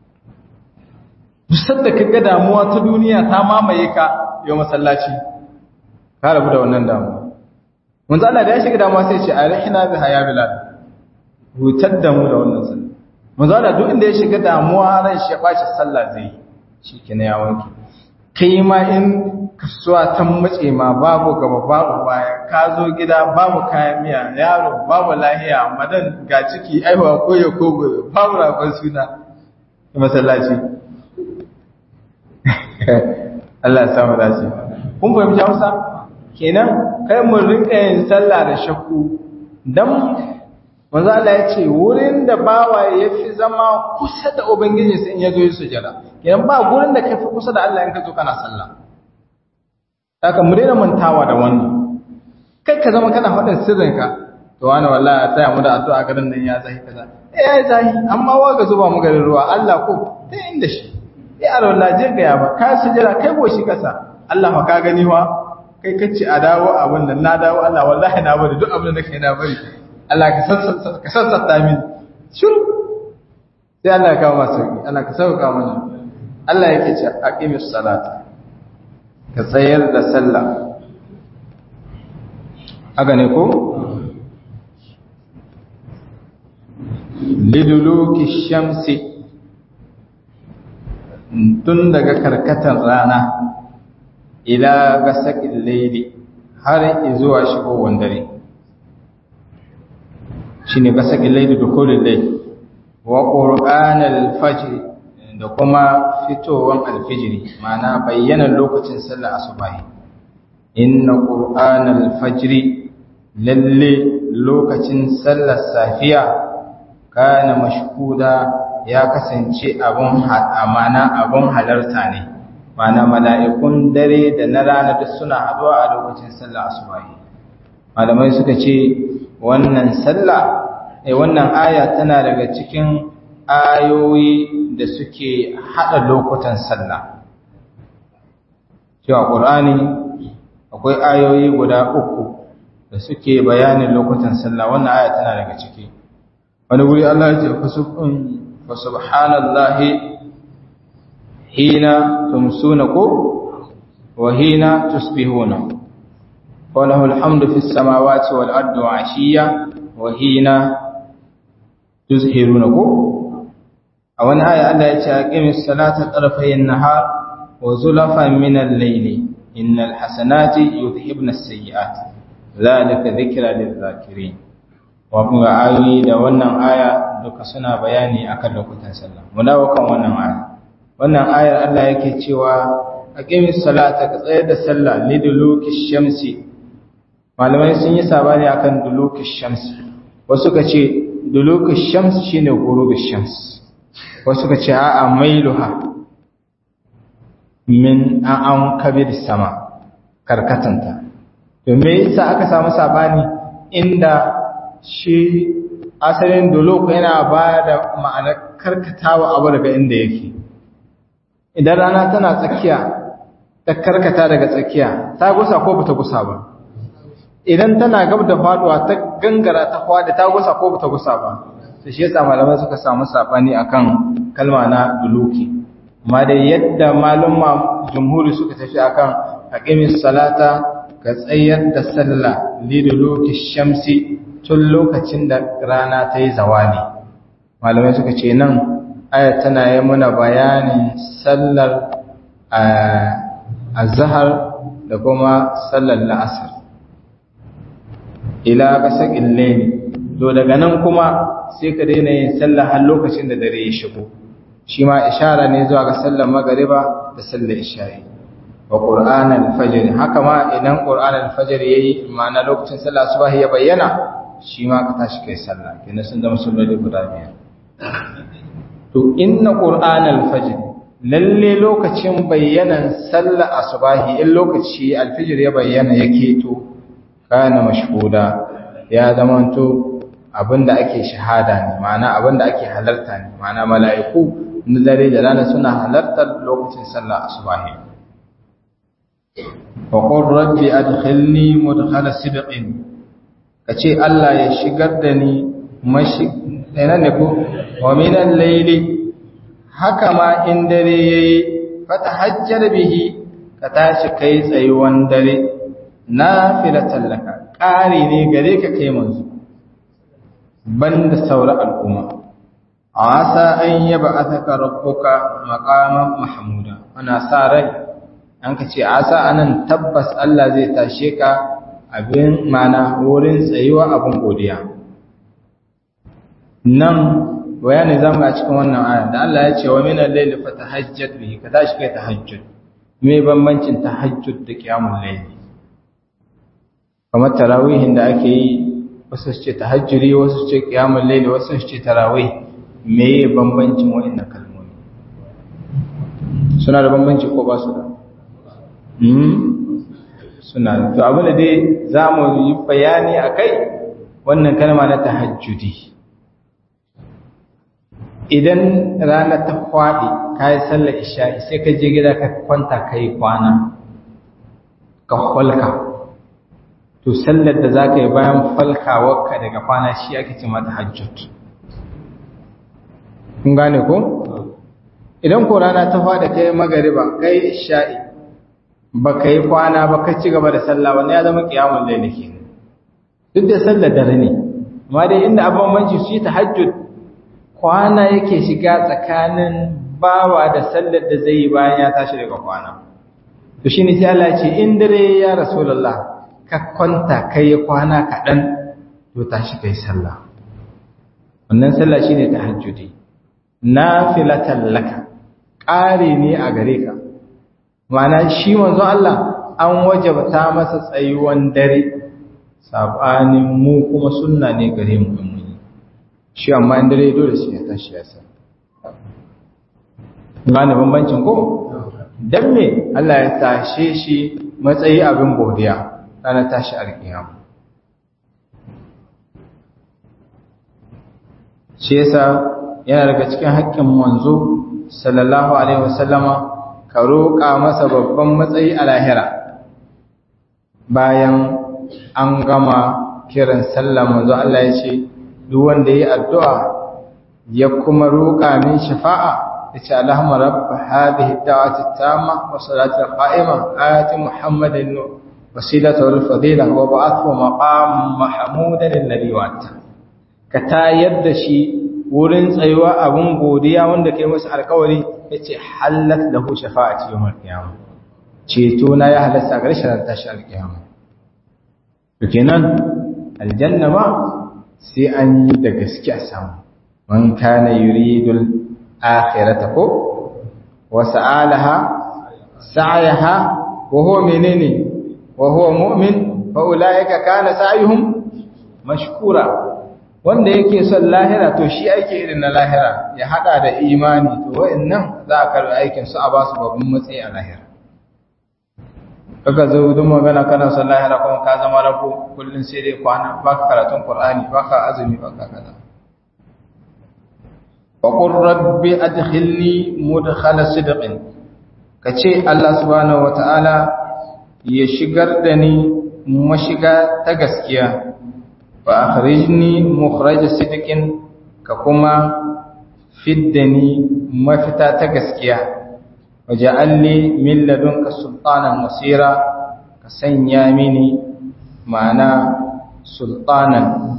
duk sadda kaga damuwa ta duniya ta mamaye ka yau masallaci ka rabu da wannan damuwa manzo Allah da ya shiga damuwa sai ya ce arihna biha ya bilal hutar da mu da wannan sallah manzo Allah duk inda ya shiga damuwa ran shi ya bashi sallah zai shi kenan ya wanke kai ma in kasuwa ta mace ma babu gaba babu baya ka zo gida babu kayan miya yaro babu lahiya madan ga ciki aiwa ko ya kogo babu rafin suna masallaci Allah ya samu dace kun fahimci Hausa kenan kai mun rinka yin sallah da shakku dan manzo Allah ya ce wurin da bawa ya fi zama kusa da ubangiji sai in ya zo yi sujada kenan ba gurin da kai fi kusa da Allah in ka zo kana sallah haka mu daina mantawa da wannan kai ka zama kana faɗin sirrinka to wani wallahi taya mu da addu'a garin nan ya zahi kaza eh ya zahi amma wa ga zuba mu garin ruwa Allah ko ta inda shi eh alwala je ga ya ba ka sujada kai goshi kasa Allah fa ka gani wa kai kace a dawo abin nan na dawo Allah wallahi na bari duk abin da nake na bari Allah ka sassata min shiru sai Allah ya kawo masu sauki Allah ka sauka mana Allah yake ce aqimis salata ka tsayar da sallah haka ne ko liduluki shamsi tun daga karkatar rana ila gasakin laili har zuwa shigowar dare shi ne gasakin laili da kolin laili wa ƙor'an alfajiri da kuma fitowar alfijiri mana bayyana lokacin sallar asubahi inna ƙor'an alfajiri lalle lokacin sallar safiya kana mashhuda ya kasance abun amana abun halarta ne mana mala'ikun dare da na rana duk suna haɗuwa a lokacin sallar asubahi malamai suka ce wannan sallah eh wannan aya tana daga cikin ayoyi da suke haɗa lokutan sallah cewa ƙur'ani akwai ayoyi guda uku da suke bayanin lokutan sallah wannan aya tana daga ciki wani wuri Allah ya ce fa subhanallahi hina tumsuna ko wa hina tusbihuna wa lahu alhamdu fis samawati wal ardi wa ashiya wa hina tuzhiruna ko a wani aya Allah ya ce aqimis salata tarafayn nahar wa zulafan min al-layli innal hasanati yudhhibna as-sayyi'at zalika dhikra lil-zakirin wa kuma ayoyi da wannan aya duka suna bayani akan lokutan sallah mu dawo kan wannan aya wannan ayar Allah yake cewa aqimis salata ka tsayar da sallah liduluki shamsi malamai sun yi sabani akan duluki shamsi wasu ka ce duluki shamsi shine ghurubi shams wasu ka ce a'a mailuha min an kabir sama karkatanta to me yasa aka samu sabani inda shi asalin duluk yana ba da ma'anar karkatawa abu daga inda yake idan rana tana tsakiya ta karkata daga tsakiya ta gusa ko bata gusa ba idan tana gab da faduwa ta gangara ta fadi ta gusa ko bata gusa ba sai shi yasa malamai suka samu sabani akan kalma na duluki amma dai yadda malumma jumhuri suka tafi akan aqimis salata ka tsayar da sallah liduluki shamsi tun lokacin da rana ta yi zawali malamai suka ce nan aya tana yi muna bayanin sallar azhar da kuma sallar la'asar ila kasakin laini to daga nan kuma sai ka daina yin sallah har lokacin da dare ya shigo shi ma ishara ne zuwa ga sallar magariba da sallar isha'i wa qur'an al-fajr haka ma idan qur'an al-fajr yayi ma'ana lokacin sallah subah ya bayyana shi ma ka tashi kai sallah kenan sun zama salloli guda biyar to inna qur'an al-fajr lalle lokacin bayyanan sallah asubahi in lokaci al-fajr ya bayyana yake to kana mashhuda ya zamanto abinda ake shahada ne ma'ana abinda ake halarta ne ma'ana mala'iku na dare da rana suna halartar lokacin sallah asubahi wa qur rabbi adkhilni mudkhala sidqin kace Allah ya shigar da ni mashi ina ne ko wa min al-layli haka ma in dare yayi fatahajjar bihi ka tashi kai tsayuwan dare nafilatan laka ƙari ne gare ka kai manzo banda saura al'umma asa an yaba ataka rabbuka maqaman mahmuda ana sa rai an ka ce asa anan tabbas Allah zai tashe ka abin mana wurin tsayuwa abin godiya nan bayani zamu a cikin wannan aya da Allah ya ce wa min al-layli fatahajjat bihi ka tashi kai tahajjud me bambancin tahajjud da qiyamul layli kamar tarawihin da ake yi wasu su ce tahajjuri wasu su ce qiyamul layli wasu su ce tarawih meye bambancin wa'annan kalmomi suna da bambanci ko ba su da suna da to abin da dai za mu yi bayani a kai wannan kalma na tahajjudi idan rana ta kwaɗi ka yi sallar isha'i sai ka je gida ka kwanta ka yi kwana ka kwalka to sallar da za ka yi bayan falkawarka daga kwana shi ake ce mata hajjud kun gane ko idan ko rana ta fada kai magariba kai isha'i ba ka yi kwana ba ka ci gaba da sallah wani ya zama kiyamun laili ke duk da sallar dare ne amma dai inda abin manci su yi tahajjud kwana yake shiga tsakanin bawa da sallar da zai yi bayan ya tashi daga kwana to shine sai Allah ya ce in dare ya rasulullah ka kwanta kai kwana kaɗan to tashi kai sallah wannan sallah shine tahajjudi nafilatan laka ƙari ne a gare ka ma'ana shi manzo Allah an wajabta masa tsayuwan dare sabanin mu kuma sunna ne gare mu in mun shi amma in dare dole sai ya tashi ya sa gane bambancin ko dan me Allah ya tashe shi matsayi abin godiya ranar tashi alkiyama shi yasa yana daga cikin haƙƙin manzo sallallahu alaihi wasallama ka roƙa masa babban matsayi a lahira bayan an gama kiran sallah manzo Allah ya ce duk wanda yi addu'a ya kuma roƙa min shafa'a ya ce Allahumma rabb hadhihi ad-da'wati at-tamma wa salati al-qa'ima ayati Muhammadin wasilata wal fadila wa ba'athu maqam mahmudan alladhi wa'ata ka tayar da shi wurin tsayuwa abun godiya wanda kai masa alƙawari yace halat lahu shafa'ati yawmal qiyamah ceto na ya halasta ga rashin tashi alƙiyama to kenan aljanna ma sai an yi da gaske a samu man kana yuridul akhirata ko wa sa'alaha sa'yaha wa huwa menene wa huwa mu'min fa ulaika kana sa'yuhum mashkura wanda yake son lahira to shi ake irin na lahira ya hada da imani to wa'annan za a karbi aikin su a basu babban matsayi a lahira kaga zo duk magana kana son lahira kuma ka zama rabu kullun sai dai kwana baka karatun qur'ani baka azumi baka kaza wa qur rabbi adkhilni mudkhala sidqin kace Allah subhanahu wataala ya shigar da ni mashiga ta gaskiya wa akhrijni mukhraj sidqin ka kuma fiddani mafita ta gaskiya waja'alni min ladunka sultanan nasira ka sanya mini ma'ana sultanan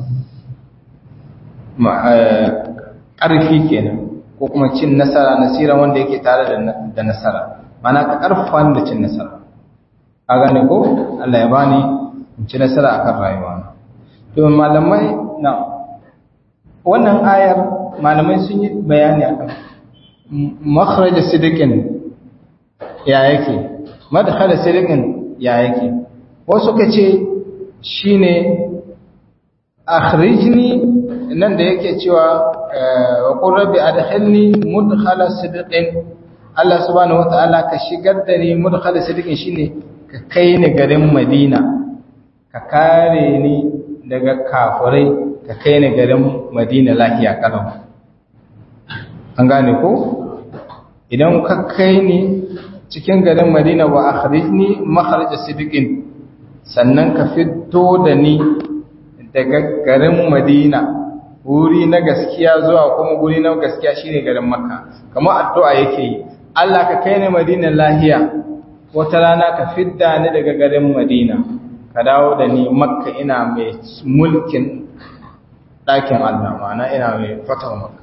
ƙarfi kenan ko kuma cin nasara nasira wanda yake tare da nasara ma'ana ka ƙarfafa da cin nasara a gane ko Allah ya bani in ci nasara akan rayuwa to malamai na wannan ayar malamai sun yi bayani akan makhraj sidiqin ya yake madkhala sidiqin ya yake wasu kace shine akhrijni nan da yake cewa wa qur rabbi adkhilni mudkhala sidqin Allah subhanahu wataala ka shigar da ni mudkhala sidqin shine ka kai ni garin Madina ka kare ni daga kafirai ka kai ni garin Madina lafiya kalau an gane ko idan ka kai ni cikin garin Madina wa akhrijni makhraj sidqin sannan ka fito da ni daga garin Madina wuri na gaskiya zuwa kuma wuri na gaskiya shine garin Makka kamar addu'a yake yi Allah ka kai ni Madina lahiya wata rana ka fidda ni daga garin Madina ka dawo da ni Makka ina mai mulkin ɗakin Allah ma'ana ina mai fatawa Makka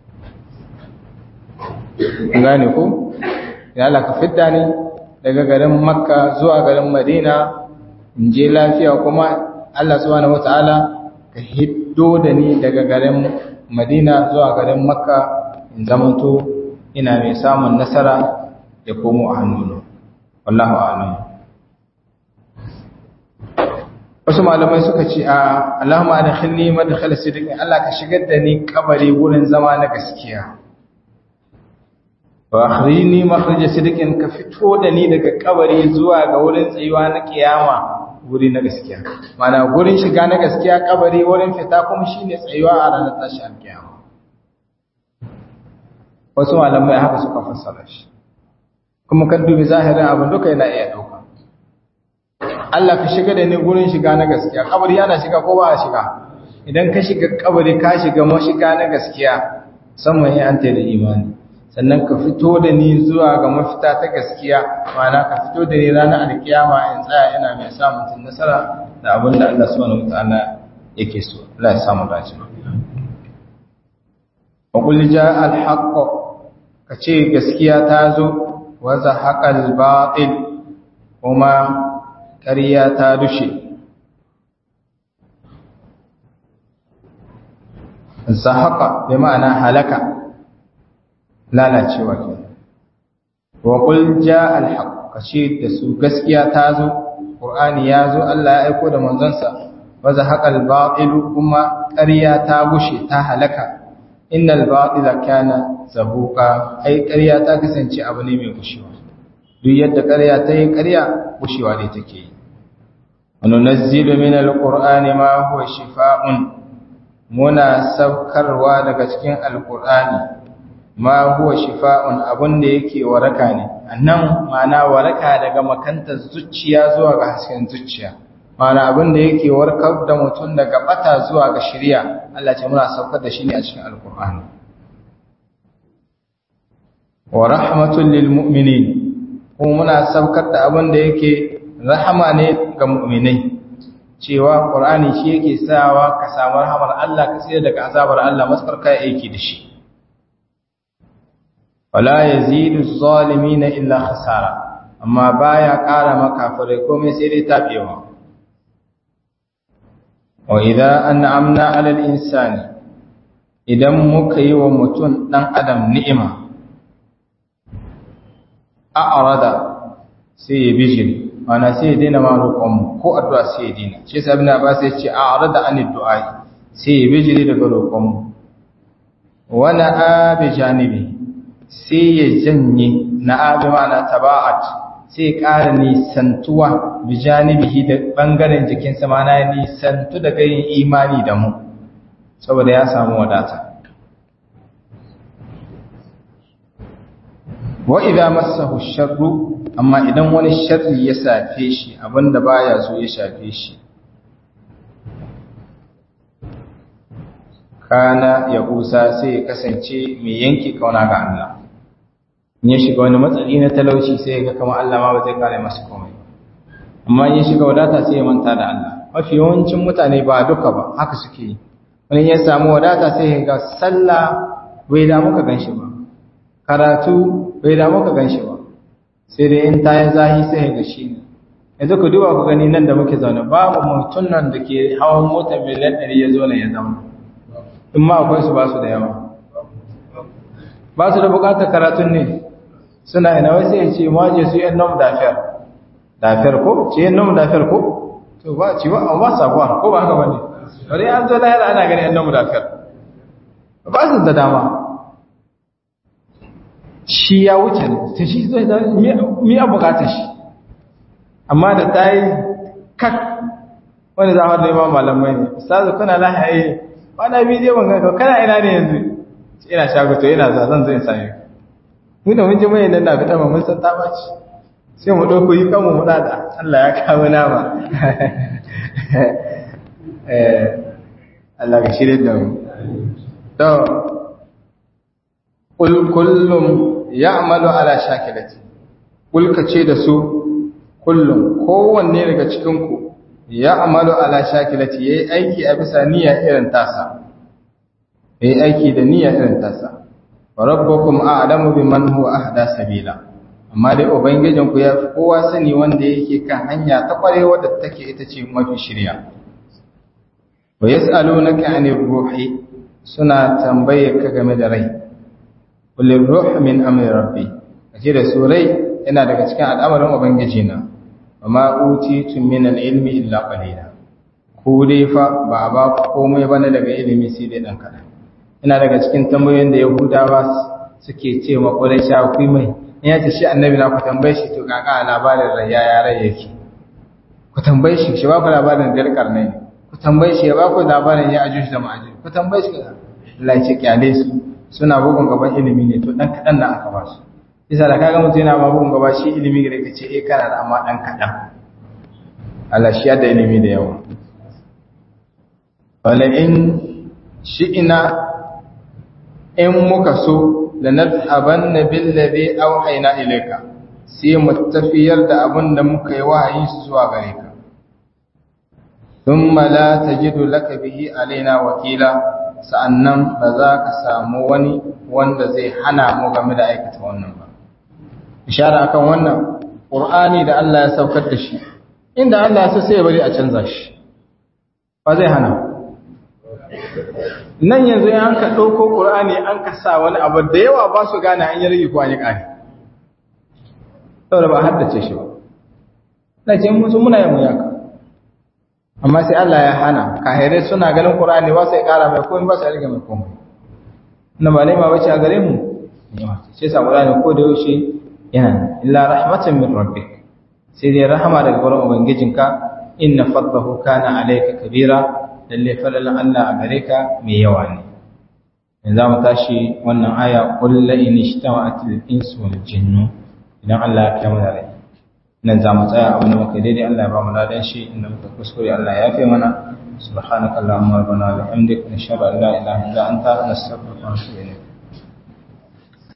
gane ko ya Allah ka fidda ni daga garin Makka zuwa garin Madina in je lafiya kuma Allah subhanahu wataala ka hiddo da ni daga garin Madina zuwa garin Makka in zamanto ina mai samun nasara ya komo a hannuna wallahu a'lam wasu malamai suka ce a Allahumma adkhilni madkhal sidqin Allah ka shigar da ni kabari wurin zama na gaskiya wa akhrijni makhraj sidqin ka fito da ni daga kabari zuwa ga wurin tsayuwa na kiyama wuri na gaskiya mana gurin shiga na gaskiya kabari wurin fita kuma shine tsayuwa a ranar tashi alkiyama wasu malamai haka suka fassara shi kuma kan dubi zahirin abin duka yana iya dauka Allah ka shiga da ni gurin shiga na gaskiya kabari yana shiga ko ba a shiga idan ka shiga kabari ka shiga mashiga na gaskiya musamman in an da imani sannan ka fito da ni zuwa ga mafita ta gaskiya mana ka fito da ni ranar alkiyama in tsaya ina mai samun tun nasara da abin da Allah subhanahu wataala yake so Allah ya samu dace wa qul jaa al-haqq kace gaskiya ta zo wa zahaqa al-batil kuma ƙarya ta dushe zahaqa bi ma'ana halaka lalacewa ke wa qul jaa al-haqq kace da su gaskiya ta zo qur'ani ya zo Allah ya aiko da manzonsa wa zahaqa al-batil kuma ƙarya ta gushe ta halaka innal batila kana zahuqa ai ƙarya ta kasance abu ne mai gushewa duk yadda ƙarya ta yi ƙarya gushewa ne take yi wa nunazzilu min al-qur'ani ma huwa shifaa'un muna saukarwa daga cikin alkur'ani ma huwa shifa'un abun da yake waraka ne annan ma'ana waraka daga makantar zuciya zuwa ga hasken zuciya ma'ana abun da yake warkar da mutum daga bata zuwa ga shari'a Allah ce muna saukar da shi ne a cikin alkur'ani wa rahmatul lil mu'minin kuma muna saukar da abun da yake rahama ne ga mu'minai cewa Qur'ani shi yake sawa ka samu rahamar Allah ka tsira daga azabar Allah maskar kai aiki da shi wala yazidu zalimin illa khasara amma baya ƙara makafirai komai sai dai tabewa wa idza an'amna 'ala al-insani idan muka yi wa mutum dan adam ni'ima a'rada sai ya bijiri mana sai ya daina ma roƙonmu ko addu'a sai ya daina shi yasa ibn abbas ya ce a'rada an du'a sai ya bijiri daga roƙonmu wa na'a bi janibi sai ya janye na'a bi ma'ana taba'at sai ya ƙara nisantuwa bi janibihi da bangaren jikinsa mana ya nisantu daga yin imani da mu saboda ya samu wadata wa idza massahu sharru amma idan wani sharri ya safe shi abinda baya so ya shafe shi kana ya kusa sai ya kasance mai yanke kauna ga Allah in ya shiga wani matsali na talauci sai ya ga kamar Allah ma ba zai kare masa komai amma in ya shiga wadata sai ya manta da Allah mafi yawancin mutane ba duka ba haka suke yi wani ya samu wadata sai ya ga sallah bai da muka ganshi ba karatu bai da muka ganshi ba sai dai in ta yi zahi sai ga shi ne yanzu ku duba ku gani nan da muke zaune babu mutum nan da ke hawan mota miliyan ɗari ya zo ne ya zama in ma akwai su ba su da yawa ba su da bukatar karatun ne suna ina wai sai ya ce ma je su yan nom dafiyar dafiyar ko ce yan nom dafiyar ko to ba ci ba ba sabuwa ko ba haka bane bari an zo lahira ana gani yan nom dafiyar ba su da dama shi ya wuce ne ta shi zai da mi a bukatar shi amma da ta yi kak wani zama da imam malamai ne ustazu kuna lahaye wani bidiyo ban ganka kana ina ne yanzu ina shago to ina za zan zo in same mu da mun ji mai nan na fita mun san ta baci sai mu dauko yi kanmu mu dada Allah ya kawo nama eh Allah ka shirye da mu to kul kullum ya'malu ala shakilati kul kace da su kullum kowanne daga cikin ku ya'malu ala shakilati yayi aiki a bisa niyya irin tasa yayi aiki da niyya irin tasa wa rabbukum a'lamu biman huwa ahda sabila amma dai ubangijin ku ya fi kowa sani wanda yake kan hanya ta kwarewa da take ita ce mafi shirya wa yas'alunaka 'anir ruhi suna tambaye ka game da rai kullu ruh min amri rabbi kace da su rai yana daga cikin al'amarin ubangiji na amma utitum min al-ilmi illa qalila ku dai fa ba ba komai bane daga ilimi sai dai dan kadan ina daga cikin tambayoyin da yahudawa suke ce ma quraisha ku mai in ya ce shi annabi na ku tambaye shi to kaka labarin rayya ya rai yake ku tambaye shi shi ba ku labarin dalkar ne ku tambaye shi ya ba ku labarin ya ajuj da ma'ajuj ku tambaye shi Allah ya ce kyale su suna bugun gaban ilimi ne to dan kadan da aka ba su isa da kaga mutum yana bugun gaba shi ilimi gare ka ce eh kana da amma dan kadan Allah shi ya da ilimi da yawa wala in shi'ina in muka so da nadhaban bil ladhi awhayna ilayka sai mu tafiyar da abin da muka yi wahayi zuwa gare ka thumma la tajidu laka bihi alaina wakila sa'annan ba za ka samu wani wanda zai hana mu game da aikata wannan ba ishara akan wannan qur'ani da Allah ya saukar da shi inda Allah ya so sai ya bari a canza shi ba zai hana nan yanzu an ka ɗauko ƙur'ani an ka sa wani abu da yawa ba su gane an yi rage ko an yi ƙari saboda ba haddace shi ba na ce musu muna yin muyaka amma sai Allah ya hana kahirai suna ganin ƙur'ani ba sai ƙara mai komai ba sai rage mai komai na ba laima bace a gare mu sai sa ƙur'ani ko da yaushe yana illa rahmatan min rabbik sai dai rahama daga wurin ubangijinka inna fadlahu kana alayka kabira lalle falalan Allah a gare ka mai yawa ne yanzu mu tashi wannan aya qul la in ijtama'atil insu wal jinnu idan Allah ya kiyama da rai nan za mu tsaya abin da muka daidai Allah ya ba mu ladan shi inda muka kuskure Allah ya yafe mana subhanakallahumma rabbana wa bihamdika nashhadu an la ilaha illa anta nastaghfiruka wa natubu ilayk